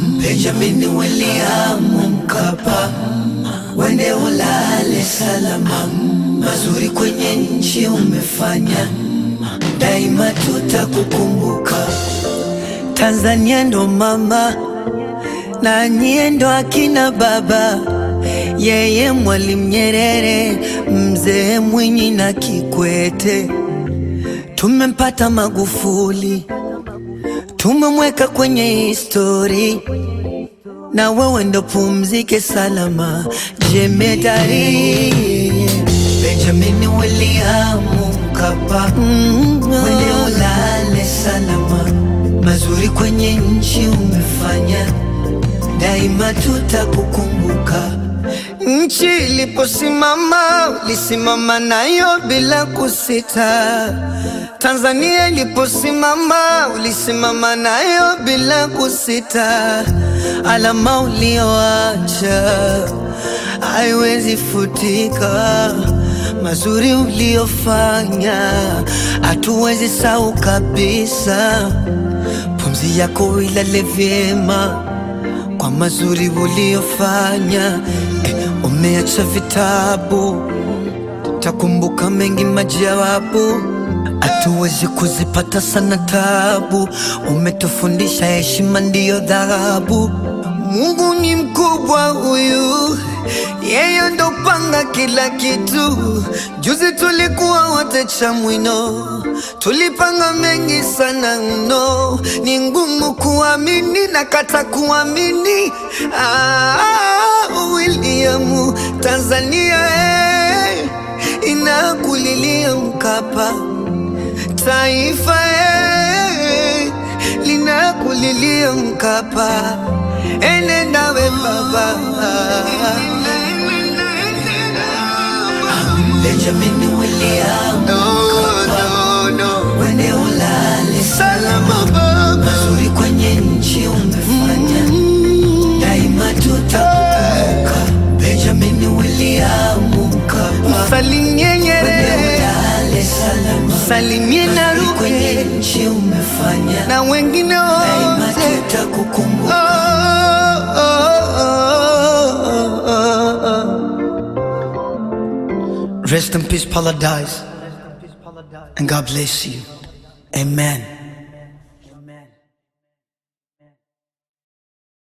Benjamin William Mkapa, wende ulale salama, mazuri kwenye nchi umefanya, daima tutakukumbuka. Tanzania ndo mama na nyie ndo akina baba, yeye Mwalimu Nyerere, mzee Mwinyi na Kikwete. Tumempata Magufuli, tumemweka kwenye histori, na wewe ndo pumzike salama, jemedari Benjamin William Mkapa, wende ulale salama, mazuri kwenye nchi umefanya, daima tutakukumbuka. Nchi iliposimama ulisimama nayo bila kusita. Tanzania iliposimama ulisimama nayo bila kusita. Alama ulioacha haiwezi futika, mazuri uliofanya hatuwezi sahau kabisa. Pumzi yako ilale vyema kwa mazuri uliofanya. Eh, umeacha vitabu, takumbuka mengi majawabu, hatuwezi kuzipata sana tabu. Umetufundisha heshima ndiyo dhahabu. Mungu ni mkubwa huyu, yeye ndo panga kila kitu. Juzi tulikuwa wote Chamwino, tulipanga mengi sana mno, ni ngumu kuamini na kata kuamini. Ah, William, Tanzania eh, inakulilia Mkapa, taifa eh, linakulilia Mkapa, enenda we baba Benjamin William Mkapa, wende ulale salama baba, mazuri kwenye nchi umefanya, daima tutakukumbuka. Benjamin William Mkapa, Salimie Nyerere, ulale salama, salimie mazuri Naruge kwenye nchi umefanya, na wengine daima wote. tutakukumbuka. Oh, oh, oh, oh, oh. Rest in peace, paradise, and God bless you. Amen.